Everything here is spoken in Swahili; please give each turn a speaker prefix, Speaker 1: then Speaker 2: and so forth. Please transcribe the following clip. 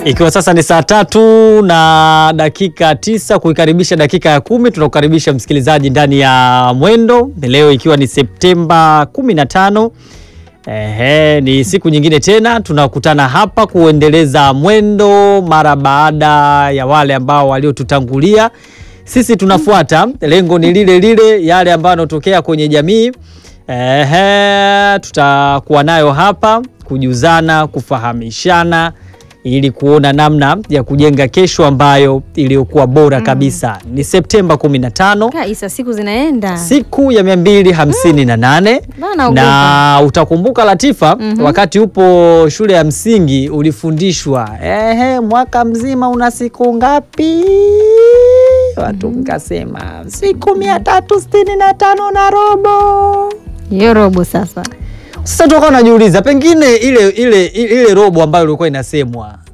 Speaker 1: Ikiwa sasa ni saa tatu na dakika tisa kuikaribisha dakika ya kumi, tunakukaribisha msikilizaji ndani ya Mwendo leo, ikiwa ni Septemba 15. Ehe, ni siku nyingine tena tunakutana hapa kuendeleza Mwendo mara baada ya wale ambao waliotutangulia. Sisi tunafuata, lengo ni lile lile, yale ambayo yanatokea kwenye jamii. Ehe, tutakuwa nayo hapa kujuzana, kufahamishana ili kuona namna ya kujenga kesho ambayo iliyokuwa bora kabisa. Ni Septemba 15
Speaker 2: Kaisa, siku zinaenda.
Speaker 1: siku ya 258
Speaker 2: Bana,
Speaker 1: na utakumbuka Latifa, wakati upo shule ya msingi ulifundishwa ehe, mwaka mzima una siku ngapi? Watu mkasema siku mia tatu sitini na tano na robo.
Speaker 2: Hiyo robo sasa.
Speaker 1: Sasa tukawa najiuliza pengine ile, ile, ile robo ambayo ilikuwa inasemwa